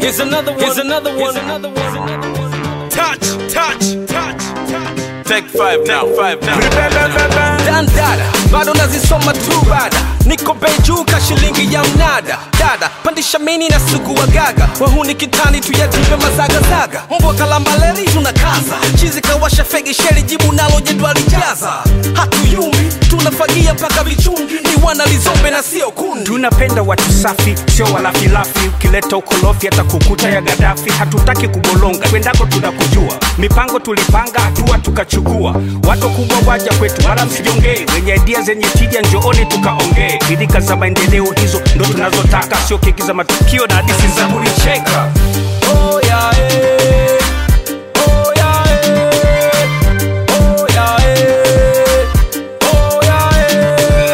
Here's another one. Here's another one. Here's another one. Touch, touch, touch, touch. Take five now, five now. dandada bado nazisoma tu bada niko bei juu ka shilingi ya mnada dada pandisha mini na sugu wa gaga wahuni kitani tuyajipe mazagazaga mbwa kalambaleri tunakaza chizi kawasha fegi sheri jibu nalo jedwali jaza hatuyumbi tunafagia mpaka vichungi ni wana lizombe na sio kundi tunapenda watu safi sio walafilafi ukileta ukolofi hata kukuta ya gadafi hatutaki kubolonga kwendako tunakujua mipango tulipanga hatua tukachukua watu kubwa waja kwetu wala msijongee wenye idia zenye tija njooni tukaongee bidika za maendeleo hizo ndo tunazotaka sio keki za matukio na hadisi za kulicheka Oh, yeah, eh. Oh, yeah, eh. Oh, yeah, eh. Oh, yeah, eh.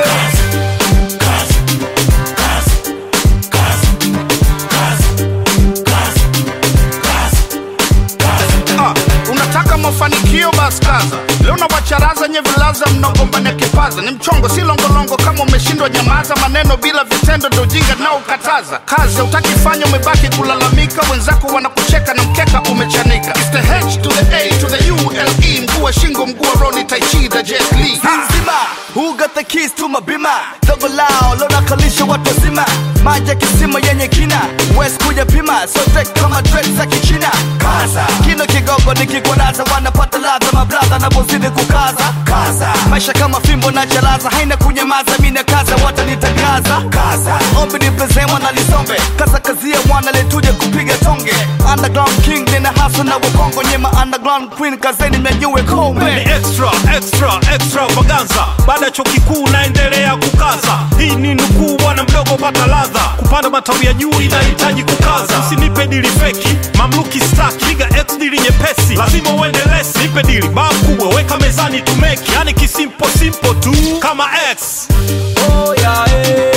Ah, unataka mafanikio basi kaza leo na wacharaza nye vilaza mnagombania kipaza ni mchongo si longolongo kama umeshindwa nyamaza maneno bila vitendo ndo ujinga nao ukataza kazi hautaki fanya umebaki kulalamika wenzako wanakucheka na mkeka umechanika It's the H to the A to the U L E mguu wa shingo mguu wa Roni Taichi the Jet Li nzima who got the keys to mabima dogo lao lonakalisha watu wazima maji ya kisima yenye kina west kuja pima sote kama dread za kichina kaza kino kigogo nikikwaraza wanapata ladha mabradha napozidi kukaza kaza maisha kama fimbo na chalaza haina kunyamaza mina kaza watanitangaza kaza ombi nipezemwa na lisombe kaza kazia mwana letuje kupiga tonge underground king nina haso na wakongo nyema underground queen kazeni mnyanyue ni kombe extra extra extravaganza baada ya chuo kikuu naendelea kukaza hii ni nukuu bwana mdogo pata ladha kupanda matawi ya juu inahitaji kukaza usinipe dili feki mamluki staki piga x dili nyepesi lazima uende lesi nipe dili baa kubwa weka mezani tumeki yani kisimpo simpo tu kama x Oh, yeah, eh.